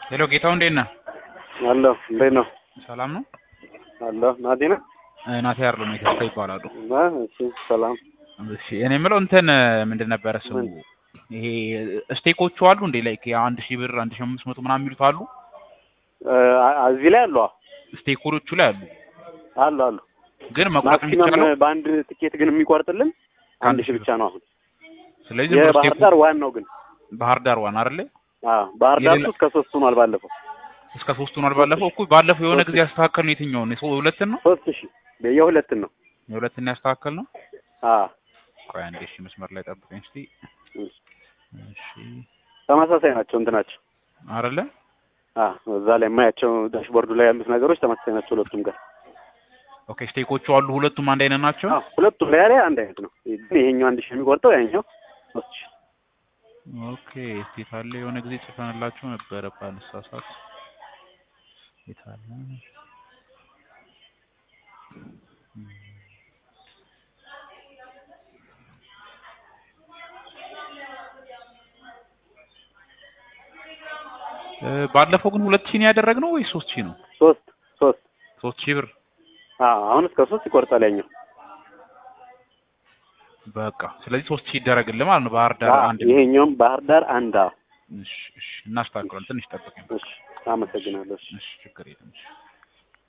ሄሎ ጌታው እንዴት ነህ? አለሁ። እንዴት ነው? ሰላም ነው? አለሁ። ናቲ ነህ? እ ናቲ አይደለም የተስፋ ይባላሉ። አ፣ እሺ፣ ሰላም። እሺ እኔ የምለው እንትን ምንድን ነበረ ስሙ ምን? ይሄ ስቴኮቹ አሉ እንዴ ላይክ የአንድ ሺህ ብር አንድ ሺህ አምስት መቶ ምናምን የሚሉት አሉ እ፣ አ- እዚህ ላይ አሉ። ስቴኮቹ ላይ አሉ አሉ አሉ። ግን መቁረጥ ማክሲመም የሚቻለው በአንድ ትኬት ግን የሚቆርጥልን አንድ ሺህ ብቻ ነው አሁን። ስለዚህ ዝም ብሎ የባህር ስቴኩ ዳር ዋን ነው ግን። ባህር ዳር ዋን አይደለ አዎ፣ ባህር ዳር የሌላ- እስከ ሶስት ሆኗል ባለፈው። እስከ ሶስት ሆኗል ባለፈው እኮ ባለፈው የሆነ ሶስት ጊዜ ያስተካከል ነው የትኛውን የሶ ሁለትን ነው ሶስት ሺህ የሁለትን ነው። የሁለትን ያስተካከል ነው አዎ፣ ቆይ አንዴ እሺ መስመር ላይ ጠብቀኝ እስቲ እሺ። እሺ ተመሳሳይ ናቸው እንትናቸው። አይደለ አዎ፣ እዛ ላይ የማያቸው ዳሽቦርዱ ላይ ያሉት ነገሮች ተመሳሳይ ናቸው ሁለቱም ጋር። ኦኬ ስቴኮቹ አሉ ሁለቱም አንድ አይነት ናቸው አዎ፣ ሁለቱም ላይ ላይ አንድ አይነት ነው። ግን ይሄኛው አንድ ሺህ የሚቆርጠው ያኛው ሶስት ሺህ ኦኬ የታለ የሆነ ጊዜ ጽፈንላችሁ ነበረ ባልሳሳት የታለ እ ባለፈው ግን ሁለት ሺህ ነው ያደረግነው ወይስ ሶስት ሺህ ነው? ሶስት ሶስት ሶስት ሺህ ብር አዎ፣ አሁን እስከ ሶስት ይቆርጣል ያኛው። በቃ ስለዚህ ሶስት ሺህ ይደረግልህ ማለት ነው። ባህር ዳር አዎ፣ አንድ ይሄኛውም ባህር ዳር አንድ። አዎ፣ እሺ እሺ እናስተካክለን ትንሽ ጠብቀኝ። እሺ፣ አመሰግናለሁ። እሺ። እሺ ችግር የለም እሺ